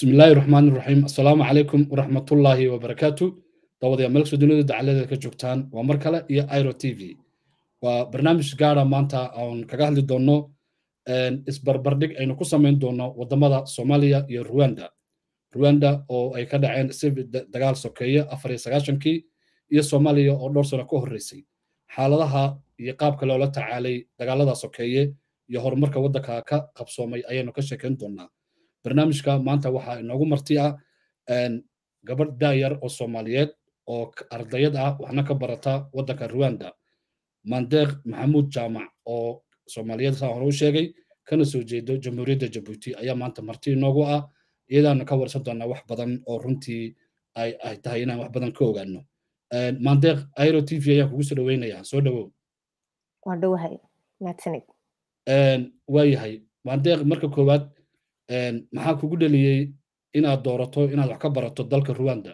bismi illaahi raxmaan iraxiim assalaamu calaykum waraxmatullaahi wabarakaatu dawadayaa meelsoo dunida dacaladeeda ka joogtaan waa mar kale iyo iro t v waa barnaamij gaara maanta aan kaga hadli doonno isbarbardhig aynu ku samayn doonno waddamada soomaaliya iyo ruwanda ruwanda oo ay ka dhaceen si dagaal sokeeye afar iyo sagaashankii iyo soomaaliya oo dhowr sano ka horreysay xaaladaha iyo qaabka loola tacaalay dagaalada sokeeye iyo horumarka waddanka ka qabsoomay ayaynu ka sheekayn doonnaa barnaamijka maanta waxaa inoogu marti ah gabadh daayar oo soomaaliyeed oo ardayad ah waxna ka barata waddanka ruwanda mandeeq maxamuud jaamac oo soomaaliyeed saa hore u sheegay kana soo jeedo jamhuuriyadda jabuuti ayaa maanta marti inoogu ah iyadaana ka warsan doonaa wax badan oo runtii ay ay tahay inaan wax badan ka ogaano mandeeq airo t v ayaan kugu soo dhaweynayaa soo dhawow waa dhowahay mahadsanid waayahay mandeeq marka koowaad maxaa kugu dheliyey inaad doorato inaad wax ka barato dalka ruwanda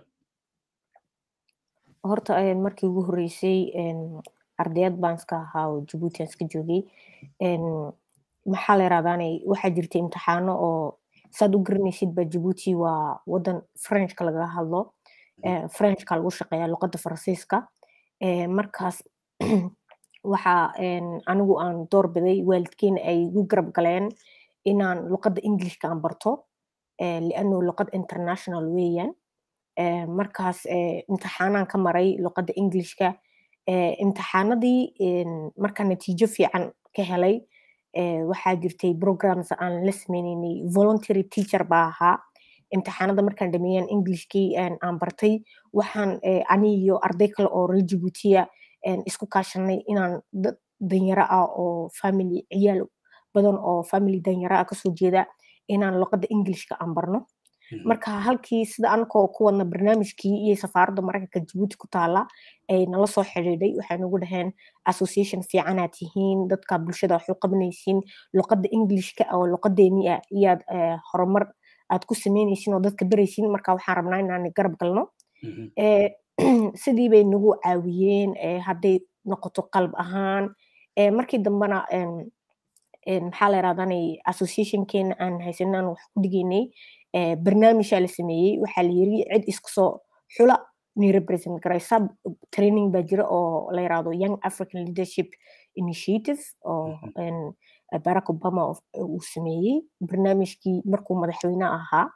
horta markii ugu horreysay ardayad baan iska ahaa oo jabuuti aan iska joogay maxaa la yirahdaanay waxaa jirta imtixaano oo saad u garanaysid ba jabuuti waa wadan frenchka lagaga hadlo frenchka lagu shaqeeya luqadda faransiiska markaas waxa anigu aan door biday waalidkeena ay igu garab galeen inaan luqadda englishka aan barto lianu luqad international weeyaan markaas imtixaanaan ka maray luqadda englishka imtixaanadii markaa natiijo fiican ka helay waxaa jirtay programs aan la sameyneynay voluntary teacher baa ahaa imtixaanada markaan dhameeyaan englishkii aan bartay waxaan ani iyo arday kale oo reer jabuutiya isku kaashanay inaan danyaro ah oo family ciyaal badan oo family danyaro ah kasoo jeeda inaan luqadda englishka aan barno marka halkii sida anakoo ku wadna barnaamijkii iyo safaaradda maraykanka jabuuti ku taala ay nala soo xidhiidhay waxay nagu dhaheen association fiicanaad tihiin dadka bulshada wax u qabanaysiin luqadda englishka oo luqadeeni ah iyaad horumar aad ku sameynaysiin oo dadka baraysiin marka waxaan rabnaa inaan garab galno sidii bay nagu caawiyeen hadday noqoto qalb ahaan markii dambena maxaa la yirahdanay associationkeena aan haysanaan wax ku dhigaynay barnaamijaa la sameeyey waxaa la yiri cid isku soo xula ni represent garaysa training baa jira oo la yirahdo young african leadership initiative oo barack obama uu sameeyey barnaamijkii markuu madaxweyne ahaa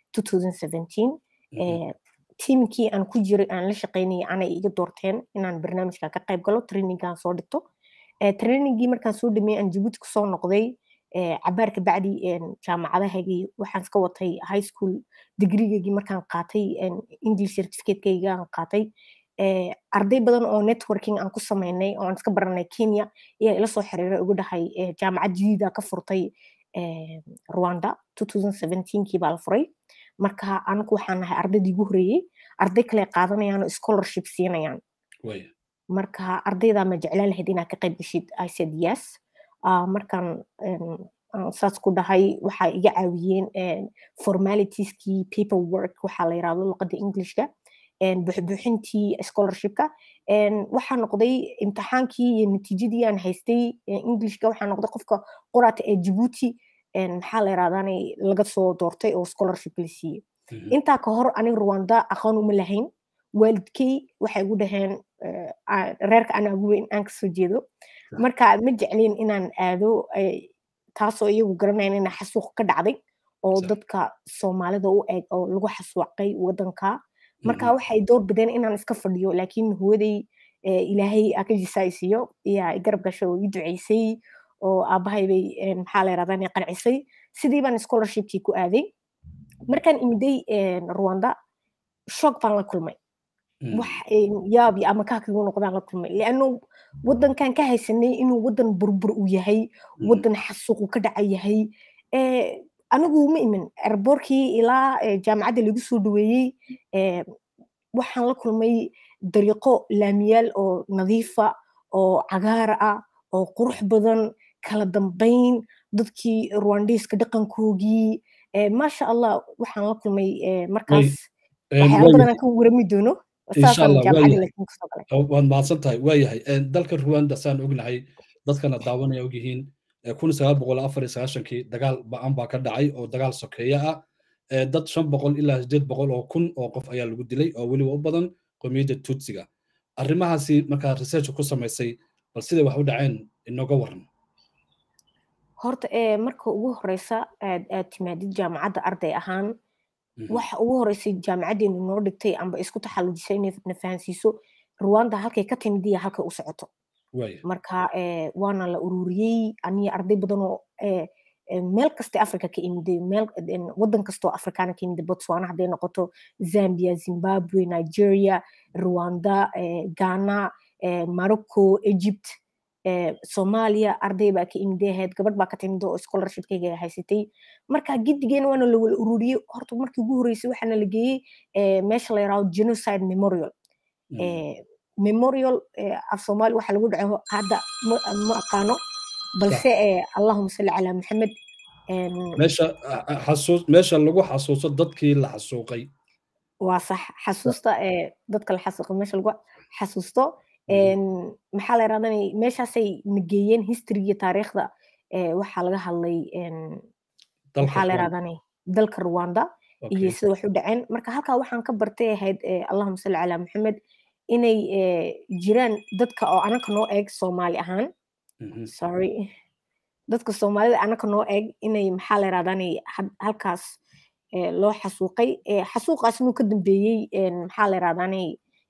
2017 tiimkii aan ku jiray aan la shaqaynayay anay iga doorteen inaan barnaamijka ka qayb galo trainingaan soo dhigto trainingii markaan soo dhameeyey aan jabuuti kusoo noqday cabaarka bacdi jaamacadahaygii waxaan iska watay high school degreegaygii markaan qaatay english certificatekaygii aan qaatay arday badan oo networking aan ku sameynay oo aan iska baranay kenya ayaa ila soo xiriiray ugu dhahay jaamacad jadiida ka furtay rwanda 2017kii baa la furay marka anagu waxaan nahay ardaydii ugu horeeyey arday kale qaadanayaan oo scholarship siinayaan marka ardaydaa ma jeclaan lahayd inaad ka qayb geshid i said yes markaan saas ku dhahay waxaa iga caawiyeen formalitieskii paper work waxaa la yirahdo luqadda englishka buxbuuxintii scholarshipka waxaa noqday imtixaankii iyo natiijadii aan haystay englishka waxaa noqday qofka qoraata ee jabuuti maxaa la yirahdaanay laga soo doortay oo scholarship la siiyey intaa ka hor aniga rwanda aqoon uma lahayn waalidkey waxay igu dhaheen reerka anaa ugu weyn aan kasoo jeedo marka ma jeclin inaan aado taasoo iyagu garanayan ina xasuuq ka dhacday oo dadka soomaalida u eg oo lagu xasuuqay wadanka marka waxay door bideen inaan iska fadhiyo laakiin hooyaday ilaahay akajisaa isiyo yaa garab gasho oo ii duceysay oo aabahay bay maxaa la yirahdaa inay qancisay sidii baan scholarshipkii ku aaday markaan imiday rwanda shock baan la kulmay wax yaab iyo ama kaakigu noqdaan la kulmay leannu wadankan ka haysanay inuu wadan burbur uu yahay wadan xasuuqu ka dhaca yahay anigu ma imin erboorkii ilaa jaamacadda lagu soo dhaweeyey waxaan la kulmay dariiqo laamiyaal oo nadiifa oo cagaar ah oo qurux badan kala dambayn dadkii rwandiiska dhaqankoogii maasha allah waxaan la kulmay markaas waxyaala badan aan ka warami doono waad mahadsan tahay waayahay dalka ruwanda saan ognahay dadkana daawanaya ogyihiin kun sagaal boqol afar iyo sagaashankii dagaal ba-an baa ka dhacay oo dagaal sokeeye ah dad shan boqol ilaa sideed boqol oo kun oo qof ayaa lagu dilay oo weliba u badan qowmiyadda tutsiga arrimahaasi markaa research ku samaysay bal siday wax u dhaceen inooga waran horta marka ugu horeysa aad aad timaadid jaamacadda arday ahaan waxa ugu horeysay jaamacaddeenu noo dhigtay amba isku taxallujisay inay na fahansiiso rwanda halkay ka timid iyo halkay u socoto marka waana la ururiyey aniga arday badan oo meel kasta africa ka imiday meel wadan kastoo afrikaana ka imiday botswana hadday noqoto zambia zimbabwe nigeria rwanda ghana morocco egypt soomaaliya arday baa ka imiday ahayd gabadh baa ka timid oo scholarshipkayga haysatay marka gidigeena waana la wala ururiyey horta markii ugu horreysay waxaana la geeyey meesha la yaraado genocide memorial memorial af soomaali waxa lagu dhaco hadda ma aqaano balse allahuma salli calaa maxamed meesha xasuus meesha lagu xasuuso dadkii la xasuuqay waa sax xasuusta dadka la xasuuqay meesha lagu xasuusto maxaa la yaradanay meeshaasay nageeyeen history iyo taariikhda waxaa laga hadlay maxaa la yaradanay dalka rwanda iyo sida wax u dhaceen marka halkaa waxaan ka bartay ahayd allahuma salli calaa maxamed inay jiraan dadka oo anaka noo eeg soomaali ahaan sorry dadka soomaalida anaka noo eeg inay maxaa la yaradanay halkaas loo xasuuqay xasuuqaas inuu ka dambeeyey maxaa la yaradanay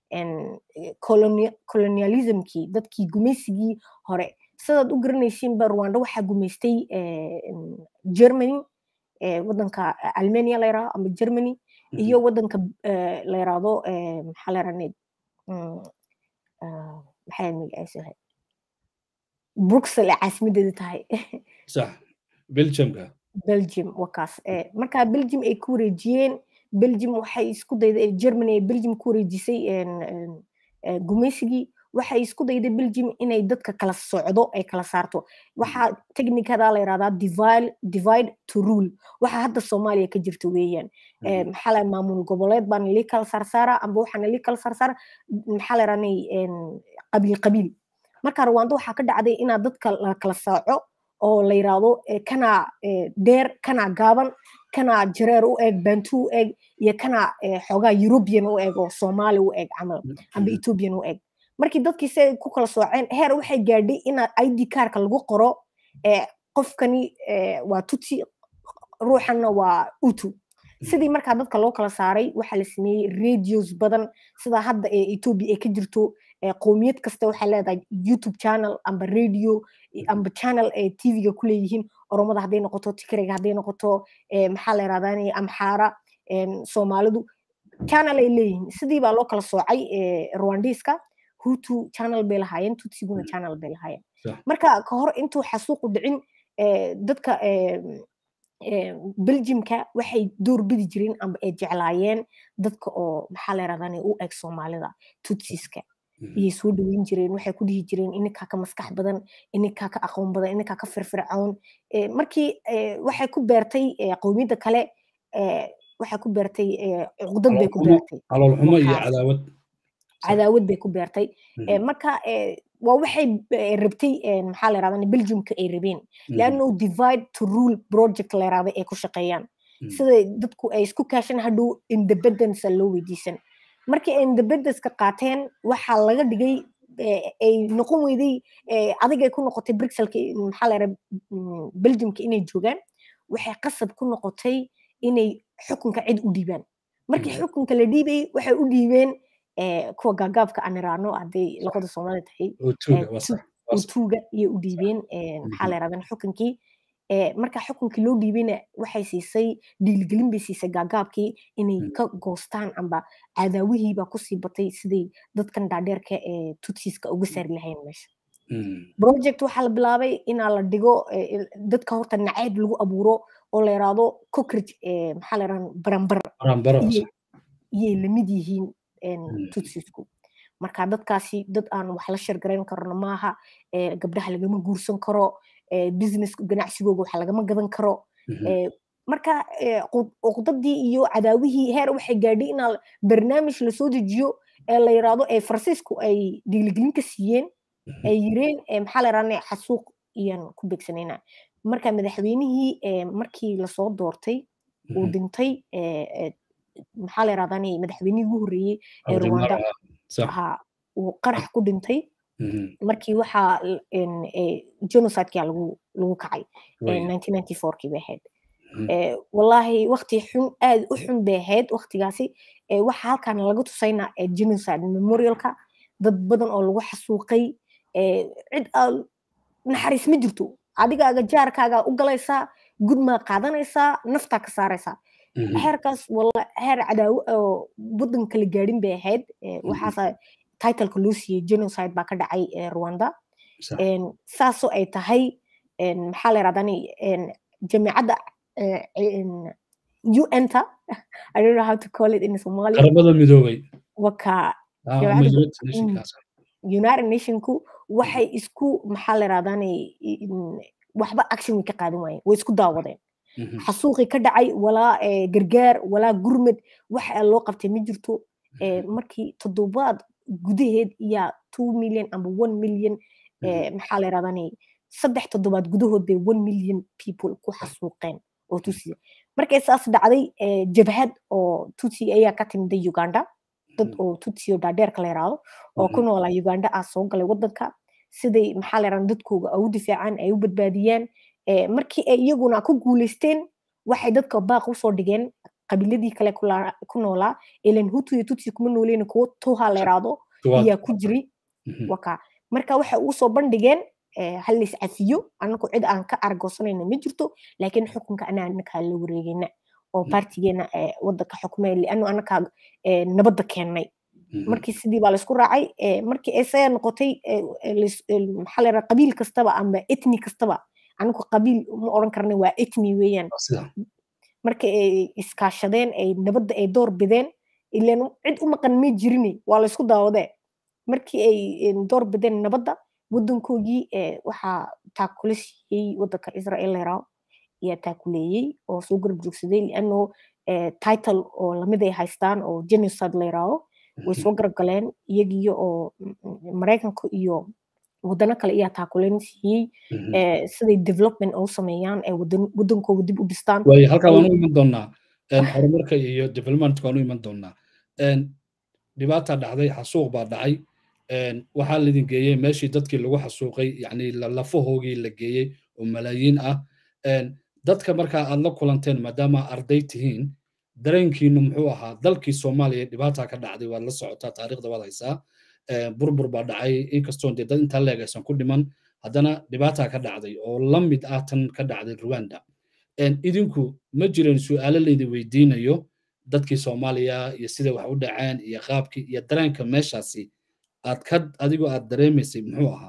colonialismkii dadkii gumaysigii hore sidaad u garanaysiinba rwanda waxaa gumaystay germany wadanka almania la yirahdo ama germany iyo wadanka la yirahdo maxaa la yaradanay maxay magaciisa bruxel ee caasimadeeda tahay sax belgiumka belgium wakaas marka belgium ay ku wareejiyeen belgium waxay isku dayday germany ay belgium ku wareejisay gumaysigii waxay isku dayday belgium inay dadka kala socdo ay kala saarto waxaa technicada la yirahdaa divide divide to rule waxa hadda soomaaliya ka jirta weeyaan maxaa la maamul goboleed baan lii kala saarsaara amba waxaana lii kala saarsaara maxaa la yirahnay qabiil qabiil marka rwanda waxaa ka dhacday inaad dadka la kala saaco oo la yiraahdo kana dheer kana gaaban kana jareer u eg bantu u eg iyo kana xoogaa european u eg oo soomaali u eg camal amba ethiopian u eg markii dadkii se ku kala sooceen heer waxay gaadhay inaad id kaarka lagu qoro qofkani waa tutsi ruuxanna waa utu sidii markaa dadka loo kala saaray waxaa la sameeyey radios badan sida hadda ee ethiopia ay ka jirto qowmiyad kasta waxay leedahay youtube channel amba radio amba channel ee tvga ku leeyihiin oromada hadday noqoto tikrega hadday noqoto maxaa la yirahdaa amxaara soomaalidu channel ay leeyihiin sidii baa loo kala soocay rwandiska hutu channel bay lahaayeen tutsiguna channel bay lahaayeen marka ka hor intuu xasuuqu dhicin dadka belgiumka waxay door bidi jireen amba ay jeclaayeen dadka oo maxaa la yirahdaa u eg soomaalida tutsiska iyay soo dhaweyn jireen waxay ku dhihi jireen ininkaa ka maskax badan ininkaa ka aqoon badan ininkaa ka firfircoon markii waxay ku beertay qowmiyadda kale waxay ku beertay cuqdad bay ku beertay caloolxumo iyo cadaawad cadaawad bay ku beertay marka waa waxay rabtay maxaa la yirahdaa belgiumka ay rabeen leanno divide to rule project la yirahda ay ku shaqeeyaan sida dadku ay isku kaashan hadhow independence loo weydiisan markii ay independence-ka qaateen waxaa laga dhigay ay noqon weyday adigay ku noqotay brixelka maxaa la yirahda belgiumka inay joogaan waxay qasab ku noqotay inay xukunka cid u dhiibaan markii xukunka la dhiibayay waxay u dhiibeen kuwa gaagaabka aan iraano hadday luqada soomaali tahay utuuga iyo u dhiibeen maxaa la yirahdaa xukunkii marka xukunkii loo dhiibayna waxay siisay dhiiligelin bay siisay gaagaabkii inay ka goostaan amba cadaawihiibaa kusii batay siday dadkan dhaadheerka ee tutsiska uga saari lahayn meesha project waxaa la bilaabay inaa la dhigo dadka horta nacayb lagu abuuro oo la yiraahdo cockridge maxaa la yirahdaa baranbar iyay lamid yihiin tutsisku marka dadkaasi dad aan wax la shirgarayn karno maaha gabdhaha lagama guursan karo business ganacsigooga wax lagama gadan karo marka uqdadii iyo cadaawihii heer waxay gaadhay inaa barnaamij lasoo dejiyo ee la yiraahdo ee faransiisku ay dhiiligelin ka siiyeen ay yireen maxaa la yirahdaa xasuuq iyaan ku begsanayna marka madaxweynihii markii lasoo doortay uu dhintay maxaa la yirahdaa madaxweynihii ugu horreeyey ee rwanda ha uu qarax ku dhintay markii waxaa genocideka lagu lagu kacay kii bay ahayd wallaahi wakti xun aad u xun bay ahayd waktigaasi waxa halkan laga tusaynaa genocide memorialka dad badan oo lagu xasuuqay cid naxariis ma jirto adigaaga jaarkaaga u galaysaa gudmaa qaadanaysaa naftaa ka saaraysaa xeerkaas walla xeer cadaawo oo waddan kala gaadhin bay ahayd waxaasa titleka loo siiyey genocide baa ka dhacay rwanda saasoo ay tahay maxaa la yirahdaa jamiicadda un-ta I don't know how to call it in Somalia. qaramada midoobay waka united nationku waxay isku maxaa la yirahdaa waxba action way ka qaadan waayeen way isku daawadeen xasuuqii ka dhacay walaa gargaar walaa gurmad waxa loo qabtay ma jirto markii toddobaad gudaheed iyaa two million ama one million maxaa la yirahdaa saddex toddobaad gudahood bay one million people ku xasuuqeen oo tusiya markay saas dhacday jabhad oo tutsi ayaa ka timiday uganda dad oo tutsi oo dhaadheerka la yiraahdo oo ku noolaa uganda ah soo galay wadanka siday maxaa la yirahdaa dadkooga ay u difaacaan ay u badbaadiyaan markii ay iyaguna ku guuleysteen waxay dadka baaq usoo dhigeen qabiiladii kale ku noolaa ilan hutu iyo tutsi kuma nooleen kuwo tuha la yiraahdo ayaa ku jiri waka marka waxay usoo bandhigeen hal is cafiyo anaku cid aan ka argoosanayna ma jirto laakiin xukunka anaa anakaa la wareegayna oo partigeena wadanka xukmay lianu anakaa nabadda keennay markii sidii baa laysku raacay markii ay saya noqotay maxaa la yidhaha qabiil kastaba ama etni kastaba anigu qabiil ma odhan karna waa etni weeyaan markii ay iskaashadeen ay nabadda ay door bideen ilan cid u maqan ma jirine waa laysku daawadee markii ay door bideen nabadda waddankoogii waxaa taakula siiyey waddanka israel layiraaho ayaa taakuleeyey oo soo garab joogsaday liano title oo lamid ay haystaan oo genocide layiraaho way soo garab galeen iyagiyo oo maraykanka iyo wadano kale ayaa taakuleen siiyey siday development u sameeyaan ee waddankooga dib u dhistaan waay halkaa waan u iman doonaa horumarka iyo developmentka waan u iman doonaa dhibaata dhacday xasuuq baa dhacay waxaa laidin geeyey meeshii dadkii lagu xasuuqay yani lafahoogii la geeyey oo malaayiin ah dadka markaa aad la kulanteen maadaama arday tihiin dareenkiinu muxuu ahaa dalkii soomaaliya dhibaata ka dhacday waad la socotaa taariikhda waad haysaa burbur baa dhacay inkastoon dee dad intaa leeg aysan ku dhiman haddana dhibaata ka dhacday oo la mid ah tan ka dhacday rwanda idinku ma jiran su'aalo laydin weydiinayo dadkii soomaaliya iyo sida wax u dhaceen iyo qaabkii iyo dareenka meeshaasi aad ka adigoo aad dareemaysay muxuu ahaa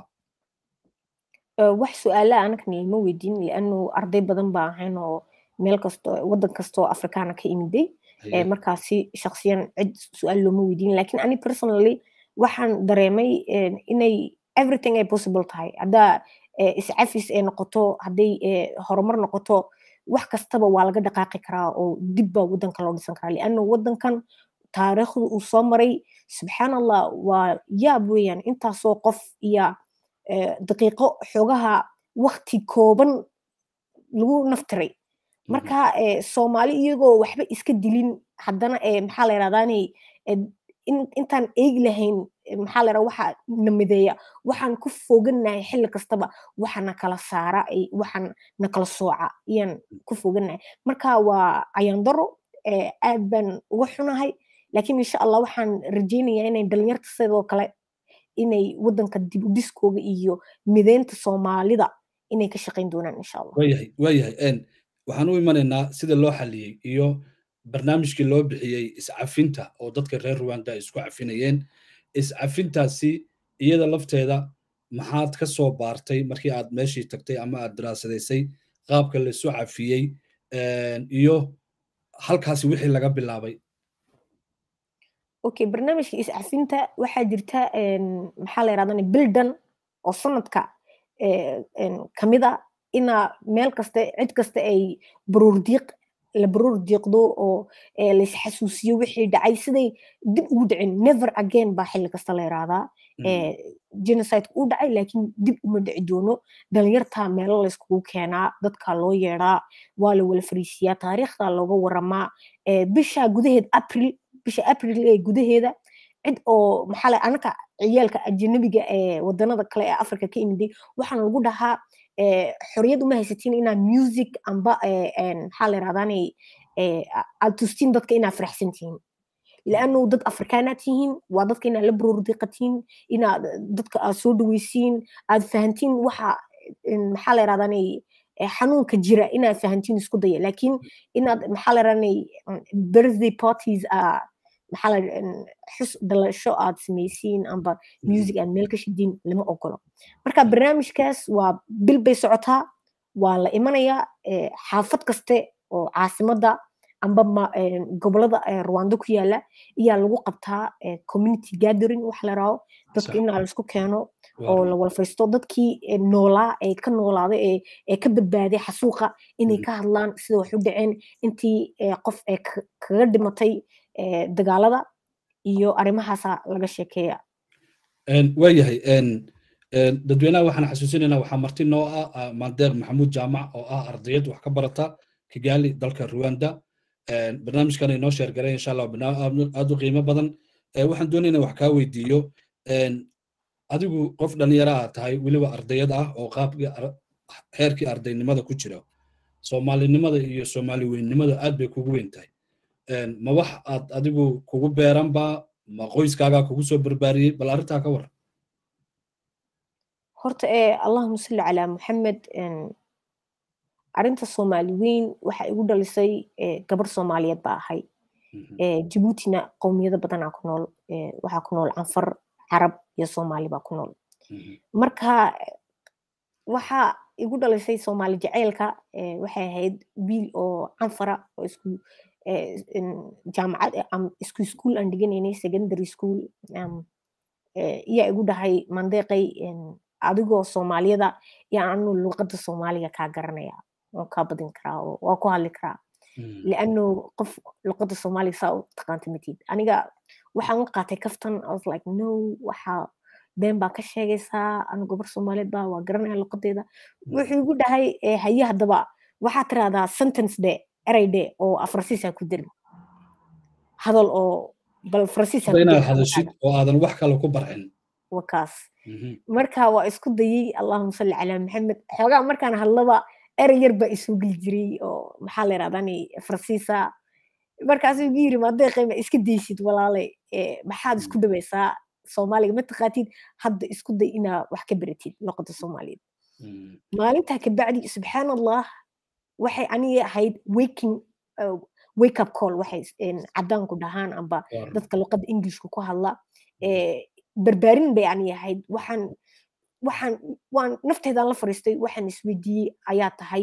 wax su-aala anakan lama weydiin lianu arday badan baa ahayn oo meel kasto waddan kastoo afrikaana ka imiday markaasi shaksiyan cid su-aal looma weydiin lakin ani personally waxaan dareemay inay everything ay possible tahay haddaa iscafis ay noqoto hadday horumar noqoto wax kastaba waa laga dhaqaaqi karaa oo dib baa waddanka loo dhisan karaa lianu waddankan taariikhdu uu soo maray subxaan allah waa yaab weeyaan intaasoo qof iyo daqiiqo xoogaha wakti kooban lagu naftiray marka soomaali iyagoo waxba iska dilin haddana maxaa la yirahdaani intaan eegi lahayn maxaa la yirahdaa waxa na mideeya waxaan ku fogannahay xilli kastaba waxa na kala saara waxaan na kala sooca ayaan ku fogannahay marka waa ayandaro aad baan uga xunahay laakiin insha allah waxaan rajaynayaa inay dhalinyarta sidoo kale inay waddanka dib u dhiskooga iyo mideynta soomaalida inay ka shaqayn doonaan insha allah waayahay waayahay waxaan u imanaynaa sida loo xaliyey iyo barnaamijkii loo bixiyey iscafinta oo dadka reer rwanda ay isku cafinayeen iscafintaasi iyada lafteeda maxaad ka soo baartay markii aad meeshii tagtay ama aad daraasadaysay qaabka laisu cafiyey iyo halkaasi wixii laga bilaabay okay barnaamijka iscafinta waxaa jirta maxaa la yirahdaa bildan oo sanadka kamida ina meel kaste cid kasta ay baruurdiiq la baruur diiqdo oo laisxasuusiyo wixii dhacay siday dib ugu dhicin never again baa xilli kasta la yiraahdaa genocide u dhacay laakiin dib uma dhici doono dhalinyarta meelo layskugu keenaa dadka loo yeedaa waa la wala fariisiyaa taariikhda looga waramaa bisha gudaheed april bisha april ee gudaheeda cid oo maxaa la anaka ciyaalka ajanabiga ee wadanada kale ee africa ka imiday waxaana lagu dhahaa xoriyad uma haysatiin inaa music amba maxaa la yirahdaanay aad tustiin dadka inaa faraxsan tihiin لانه dad afrikaanaad tihiin waa dadka inaad la baroordiqatiin inaad dadka aad soo dhaweysiin aad fahantiin waxa maxaa la yirahdaanay xanuunka jira inaad fahantiin isku daya laakiin inaad maxaa la yirahdaanay birthday parties maxaa la xus dhalasho aad samaysiin amba music aad meel ka shidiin lama ogolo marka barnaamijkaas waa bil bay socotaa waa la imanayaa xaafad kaste oo caasimadda amba gobolada rwanda ku yaala ayaa lagu qabtaa community gathering wax la raaho dadka inaa laisku keeno oo la wala fariisto dadkii noolaa ee ka noolaaday ee ka badbaaday xasuuqa inay ka hadlaan sida wax u dhaceen intii qof ee kaga dhimatay dagaalada iyo arrimahaasa laga sheekeeya waayahay dadweynaha waxaan xasuusinaynaa waxaa marti noo ah mandeeq maxamuud jaamac oo ah ardayad wax ka barata kigali dalka rwanda barnaamijkan inoo sheergaray insha allah aad u qiimo badan waxaan doonayna wax kaa weydiiyo adigu qof dhalinyaro ah tahay weliba ardayad ah oo qaabkii heerkii ardaynimada ku jira soomaalinimada iyo soomaali weynnimada aad bay kugu weyn tahay ma wax aad adigu kugu beeranba ma qoyskaagaa kugu soo barbaariyey bal arrintaa ka waran horta ee allahuma salli calaa muxamed arrinta soomaali weyn waxa igu dhalisay gabar soomaaliyeed baa ahay jabuutina qowmiyado badanaa ku nool waxaa ku nool canfar carab iyo soomaali baa ku nool marka waxa igu dhalisay soomaali jaceylka waxay ahayd wiil oo canfara oo isku jaamacad isku iskuol aan dhiganaynay secondary school iyaa igu dhahay mandeeqay adigoo soomaaliyada iyo anu luqadda soomaaliga kaa garanaya waan kaa badin karaa oo waa ku hadli karaa liano qof luqadda soomaaliga saa u taqaanta matid aniga waxaan u qaatay kaftan i was like no waxa been baa ka sheegaysaa anu gabar soomaaliyeed baa waa garanaya luqadeeda wuxuu igu dhahay haye haddaba waxaa tiraahdaa sentence de erey de oo afrasiisa ku darin hadal oo bal farsiisa inaad hadashid oo aadan wax kale ku barcin wakaas marka waa isku dayey allahuma salli calaa maxamed xoogaa markaan hadlaba erey yar baa isoo geli jiray oo maxaa la yirahdaani farsiisa markaasuu igu yiri madeeqayma iska daysid walaale maxaad isku dabaysaa soomaaliga ma taqaatid hadda isku day inaa wax ka baratid luqada soomaaliyeed maalintaa kabacdi subxaan allah waxay aniga ahayd waking wake up call waxay cadaanku dhahaan amba dadka luqada englishka ku hadla barbaarin bay aniga ahayd waxaan waxaan waan nafteedaan la fariistay waxaan isweydiiyey ayaa tahay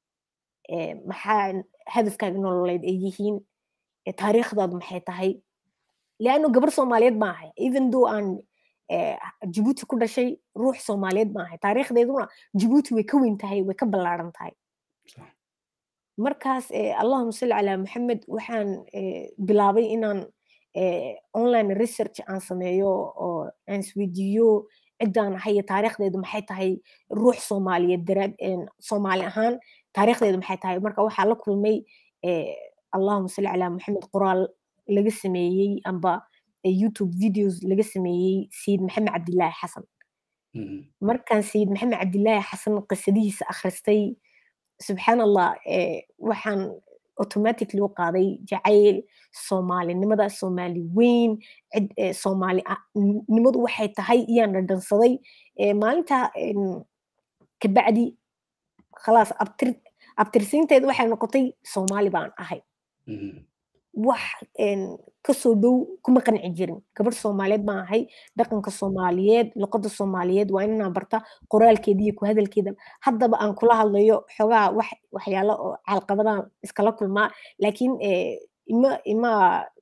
maxaa hadafkaaga nololeed ay yihiin taariikhdaadu maxay tahay leanno gabar soomaaliyeed ma ahay even though aan jabuuti ku dhashay ruux soomaaliyeed ma ahay taariikhdeeduna jabuuti way ka weyn tahay way ka ballaaran tahay markaas allahuma salli calaa maxamed waxaan bilaabay inaan online research aan sameeyo oo aan isweydiiyo ciddaan ahay iyo taariikhdeedu maxay tahay ruux soomaaliyeed daraad soomaali ahaan taariikhdeedu maxay tahay marka waxaa la kulmay allahuma salli calaa maxamed qoraal laga sameeyey amba youtube videos laga sameeyey sayid maxamed cabdilaahi xasan markaan sayid maxamed cabdilaahi xasan qisadihiisa akhristay subxaan allah waxaan automatically u qaaday jacayl soomaalinimada soomaali weyn cid soomaalinimadu waxay tahay iyaan dhadhansaday maalinta kabacdi khalaas abtirsiinteed waxay noqotay soomaali baan ahay wax kasoo dhow kuma qanci jirin gabar soomaaliyeed baan ahay dhaqanka soomaaliyeed luqada soomaaliyeed waa inaan barta qoraalkeeda iyo ku hadalkeeda haddaba aan kula hadlayo xogaa wax waxyaalo oo caalqabadaan iskala kulmaa laakiin ima ima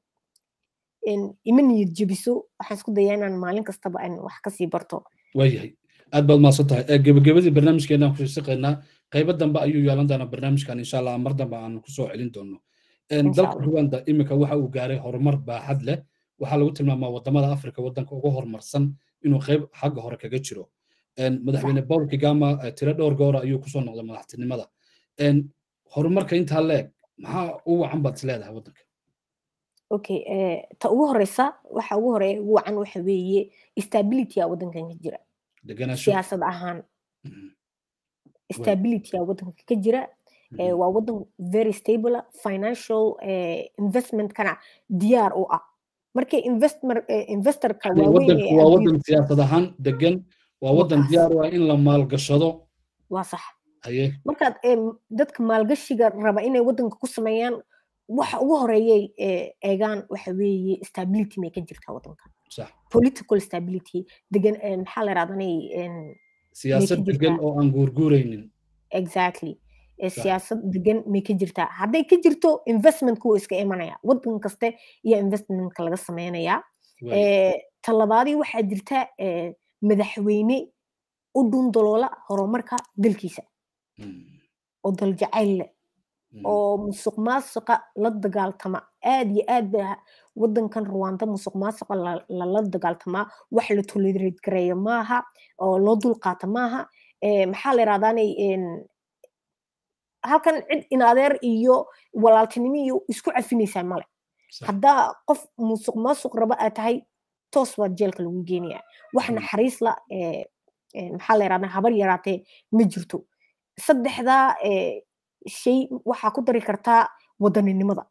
ima niyad jebiso waxaan isku dayaa inaan maalin kastaba aan wax kasii barto waayahay aad baad mahadsan tahay gebagabadii barnaamijkeenaan ku shaqaynaa qaybo dambe ayuu yeelan doonaa barnaamijkan insha allah mar dambe aan kusoo celin doono dalka ruwanda iminka waxa uu gaaray horumar baaxad leh waxaa lagu tilmaamaa wadamada afrika wadanka ugu horumarsan inuu qayb xagga hore kaga jiro madaxweyne paul kigama tiro dhowr goora ayuu kusoo noqday madaxtinimada horumarka intaa leeg maxaa u wacan baad is leedahay waddanka okay ta ugu horeysa waxa ugu horeeya ugu wacan waxa weeye stability a waddankan ka jira siyaasad ahaan stability a waddanka ka jira waa waddan very stable financial investmentkana diyaar u ah markay investorka waaweyn waa waddan siyaasad ahaan degan waa waddan diyaar u ah in la maalgashado waa sax markaad dadka maalgashiga raba inay waddanka ku sameeyaan waxa ugu horeeyay eegaan waxa weeye stability may ka jirtaa waddanka political stability degan maxaa la yidhahdanay siyaasad degan oo aan guurguuraynin exactly siyaasad degan may ka jirtaa hadday ka jirto investmentku wuu iska imanaya waddan kaste iyo investmentka laga sameynayaa talabaadii waxaa jirta madaxweyne u dhundaloola horumarka dalkiisa oo daljacayl leh oo musuq maasuqa la dagaaltama aad iyo aad ba waddankan ruwanda musuq maasuqa lala dagaaltamaa wax la tolerate gareeyo maaha oo loo dulqaata maaha maxaa la yidhahdaanay halkan cid in adeer iyo walaaltinimo iyo isku cafinaysaa male haddaa qof musuq maasuq raba aad tahay toos baad jeelka lagu geenaya wax naxariis la maxaa la yidhahdaa habar yaraatee ma jirto saddexdaa shay waxaa ku dari kartaa wadaninimada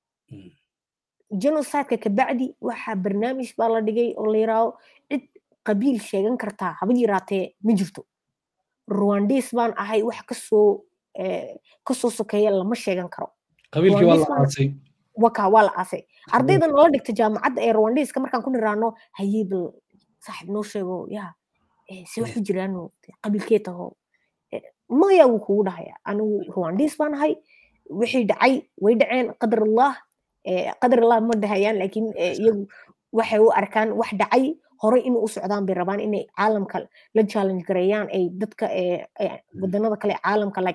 genocideka kabacdi waxaa barnaamij baa la dhigay oo la yiraahdo cid qabiil sheegan kartaa haba yaraatee ma jirto ruwandis baan ahay wax kasoo kasoo sokeeya lama sheegan karo qabiilkii waa la aasay waka waa la aasay ardayda nala dhigta jaamacadda ee ruwandiska markaan ku niraano hayey bal saaxib noo sheego ya se waxu jiraan qabiilkee taho maya wuu kugu dhahaya anigu ruwandis baan ahay wixii dhacay way dhaceen qadar allah qadar allah ma dhahayaan laakiin iyagu waxay u arkaan wax dhacay hore in u socdaan bay rabaan inay caalamka la challenge gareeyaan ay dadka wadanada kale caalamka like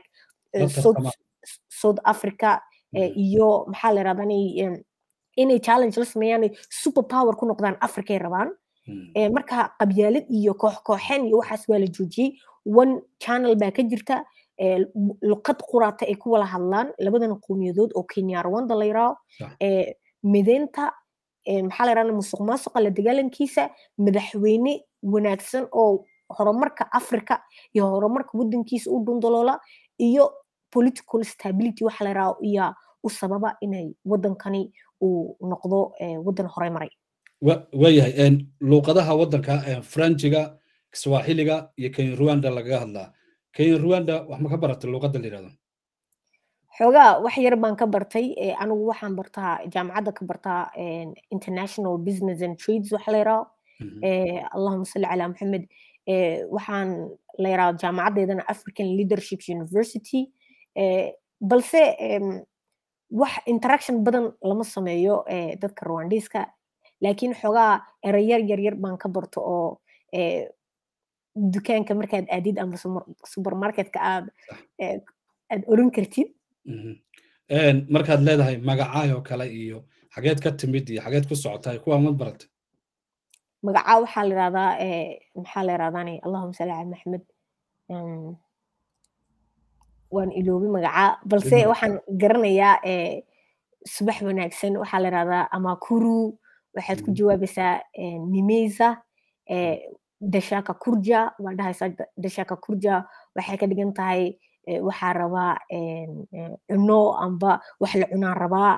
south africa iyo maxaa la yirahdaa inay challenge la sameeyaan super power ku noqdaan africay rabaan marka qabyaalad iyo koox kooxeen iyo waxaas waa la joojiyey one channel baa ka jirta luqad quraata ay ku wala hadlaan labadan qowmiyadood oo kenya rwanda la yiraaho mideynta maxaa la yirahdaa musuq maasuqa la dagaalankiisa madaxweyne wanaagsan oo horumarka africa iyo horumarka waddankiisa u dhundaloola iyo political stability waxa la yiraaho iyo u sababa inay waddankani uu noqdo waddan horey maray waayahay luuqadaha waddanka franjiga kiswahiliga iyo kenya rwanda lagaga hadlaa kenya rwanda wax ma ka baratay luuqadda la yirahdo xoogaa wax yar baan ka bartay anigu waxaan bartaa jaamacadda ka bartaa international business and trades waxa la yiraahdo allahuma salli calaa maxamed waxaan la yiraahdo jaamacaddeedana african leadership university balse wax interaction badan lama sameeyo dadka rwandiska laakiin xoogaa erayar yaryar baan ka barto oo dukaanka markaad aadid ama supermarketka aad aad oran kartid markaad leedahay magacaayoo kale iyo xageed ka timid iyo xageed ku socotaay kuwaa mad baratay magacaa waxaa la yirahdaa maxaa la yirahdaani allahuma salli cala maxamed waan iloobay magacaa balse waxaan garanayaa subax wanaagsan waxaa la yirahdaa amakuru waxaad ku jawaabaysaa nimeza dashaka kurja waa dhahaysaa dashaka kurja waxay ka dhigan tahay waxaa rabaa cuno amba wax la cunaa rabaa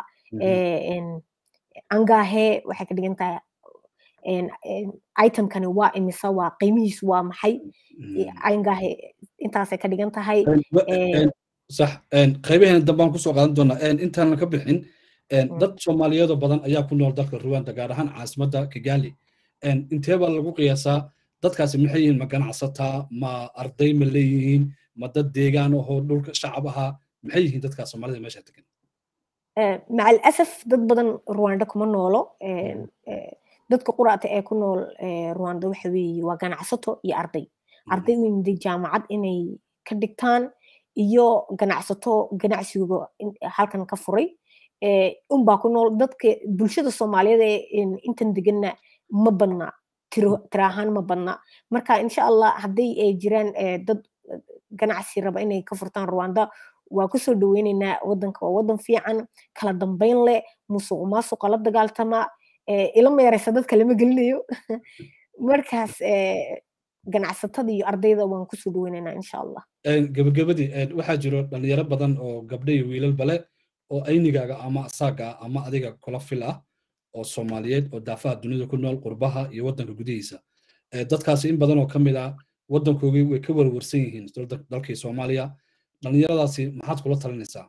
angahe waxay ka dhigan tahay itemkani waa imisa waa qiimihiisu waa maxay angahe intaasay ka dhigan tahay sax qaybaheena dambaan kusoo qaadan doonaa intaanan ka bixin dad soomaaliyeedoo badan ayaa ku nool dalka ruwanda gaar ahaan caasimadda kigali intee baa lagu qiyaasaa dadkaasi maxay yihiin ma ganacsataa ma arday ma leeyihiin ma dad deegaan ahoo dhulka shacab ahaa maxay yihiin dadkaa soomaalida meesha degan maca alasaf dad badan ruwanda kuma noolo dadka quraata ee ku nool ruwanda waxa weeye waa ganacsato iyo arday arday u yimiday jaamacad inay ka dhigtaan iyo ganacsato ganacsigooga halkan ka furay unbaa ku nool dadka bulshada soomaaliyeed ee intan deganna ma badna tiro ahaan ma badna marka insha allah hadday ay jiraan dad ganacsi raba inay ka furtaan rwanda waa kusoo dhaweyneynaa wadanka waa wadan fiican kala dambeyn leh musuq maasuqa la dagaaltama ila meereysa dadka lama gelinayo markaas ganacsatada iyo ardayda waan kusoo dhaweyneynaa insha allah gabagabadii waxaa jiro dhalinyaro badan oo gabdho iyo wiilal bale oo aynigaaga ama asaaga ama adiga kula fil ah oo soomaaliyeed oo daafaha dunida ku nool qurbaha iyo waddanka gudihiisa dadkaasi in badan oo ka mid ah waddankoogii way ka warwarsan yihiin dalkii soomaaliya dhallinyaradaasi maxaad kula talinaysaa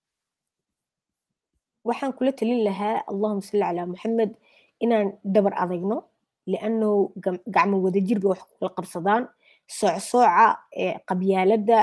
waxaan kula talin lahaa allahuma salli calaa maxamed inaan dabar adagno lianno gacmo wadajir bay wax kula qabsadaan soocsooca qabyaaladda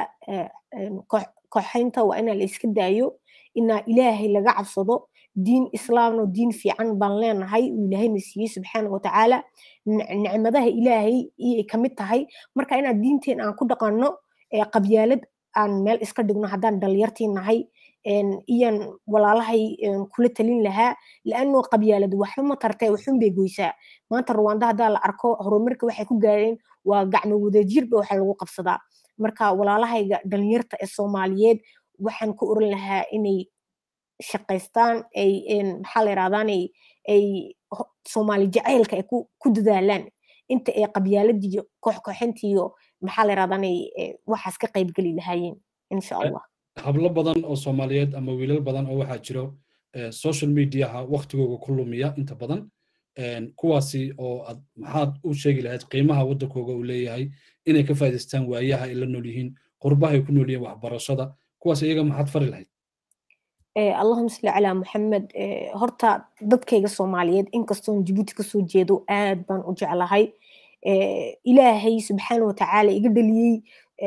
koxaynta waa inaa la iska daayo inaa ilaahay laga cabsado diin islaamno diin fiican baan leenahay uu ilaahayna siiyey subxaana watacaala nicmadaha ilaahay iyay kamid tahay marka inaan diinteen aan ku dhaqanno qabyaalad aan meel iska dhigno haddaan dhalinyartii nahay iyan walaalahay kula talin lahaa laano qabyaalad waxba ma tartee waxun bay goysaa maanta rwanda haddaa la arko horumarka waxay ku gaareen waa gacmo wadajirba waxa lagu qabsadaa marka walaalahayga dhalinyarta ee soomaaliyeed waxaan ku oran lahaa inay shaqaystaan ay maxaa la yirahdaan ay soomaali jacaylka ay ku dadaalaan inta ay qabyaaladiiyo kooxkooxintiiyo maxaa la yirahdaan waxaas ka qaybgeli lahaayeen insha allah hablo badan oo soomaaliyeed ama wiilal badan oo waxaa jiro social mediaha waktigooga ku lumiya inta badan kuwaasi oo ad maxaad u sheegi lahayd qiimaha waddankooga uu leeyahay inay ka faa'idaystaan waayaha ay la nool yihiin qurbaha ay ku nool yihiin waxbarashada kuwaas iyaga maxaad fari lahayd allahuma salli calaa maxamed horta dadkayga soomaaliyeed inkastoon jabuuti kasoo jeedo aad baan u jeclahay ilaahay subxaana watacaala iga dhaliyey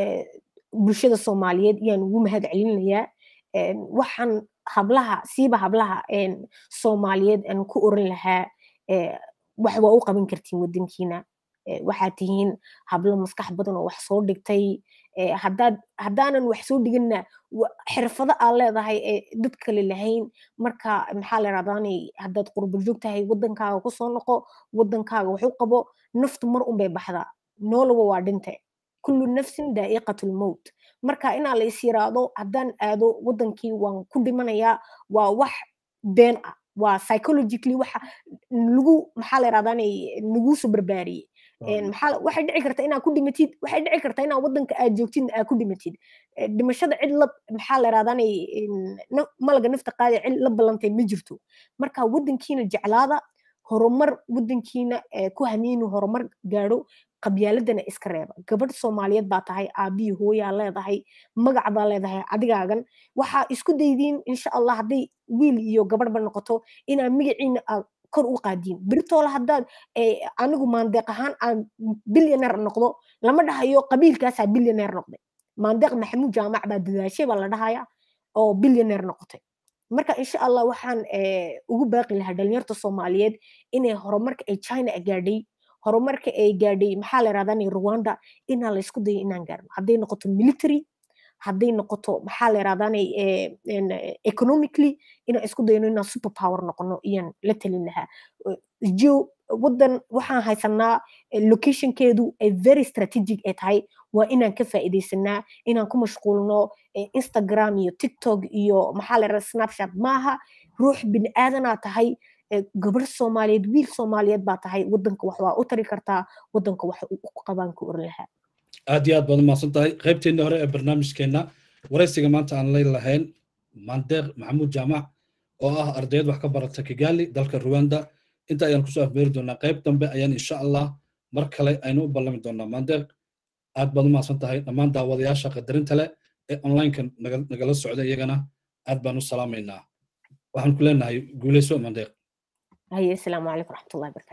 bulshada soomaaliyeed iyaan ugu mahad celinayaa waxaan hablaha siiba hablaha soomaaliyeed aan ku oran lahaa wax waa u qaban kartiin wadankiina waxaad tihiin hablo maskax badan oo wax soo dhigtay haddaad haddaanan wax soo dhiganna xirfado aad leedahay ee dad kale lahayn marka maxaa la yirahdaanay haddaad qurba joog tahay wadankaaga kusoo noqo wadankaaga wax u qabo naftu mar unbay baxdaa noolaba waa dhinte kullu nafsin daa'iqatul mowt marka inaa la is yiraahdo haddaan aado wadankii waan ku dhimanayaa waa wax been ah waa psychologically waxa lagu maxaa la yirahdaanay laguusoo barbaariyey waxay dhici karta inaad ku dhimatid waxay dhici karta inaad wadanka aad joogtid aad ku dhimatid dhimashada cid la maxaa la yirahdaanay malaga nafta qaadi cid la ballantay ma jirto marka wadankiina jeclaada horumar wadankiina ku hamiinu horumar gaadho qabyaaladana iska reeba gabadh soomaaliyeed baa tahay aabbiyi hooyaa leedahay magac baa leedahay adigaagan waxaa isku daydiin insha allah hadday wiil iyo gabadhba noqoto inaa magaciina kor u qaadiin birtoola haddaad anigu maandeeq ahaan aan bilyaneer noqdo lama dhahayo qabiilkaasaa bilyaneer noqday maandeeq maxamuud jaamac baa dadaashay baa la dhahaya oo bilyaneer noqotay marka insha allah waxaan ugu baaqi lahaa dhalinyarta soomaaliyeed inay horumarka ay china gaadhay horumarka ay gaadhay maxaa la yirahdaa rwanda inaa la isku dayo inaan gaarno hadday noqoto military hadday noqoto maxaa la yirahdaa economically inaan isku dayno inaan super power noqono iyaan la talin lahaa jo wadan waxaan haysanaa locationkeedu ay very strategic ay tahay waa inaan ka faa'iidaysanaa inaan ku mashquulno instagram iyo tiktok iyo maxaa la yirahdaa snapchat maaha ruux bini aadanaa tahay gabar soomaaliyeed wiil soomaaliyeed baa tahay wadanka wax waa u tari kartaa wadanka wax u qabaan ka oran lahaa aad iyo aad baad umahadsan tahay qaybteenna hore ee barnaamijkeenna waraysiga maanta aan lay lahayn mandeeq maxamuud jaamac oo ah ardayad wax ka barata kigali dalka ruwanda inta ayaan kusoo afmeeri doonaa qayb dambe ayaan insha allah mar kale aynu u ballami doonaa mandeeq aad baad umahadsan tahay dhammaan daawadayaasha qadarinta leh ee onlineka nagala socda iyagana aad baan u salaamaynaa waxaan ku leenahay guuleyso mandeeq هي السلام عليكم ورحمة الله وبركاته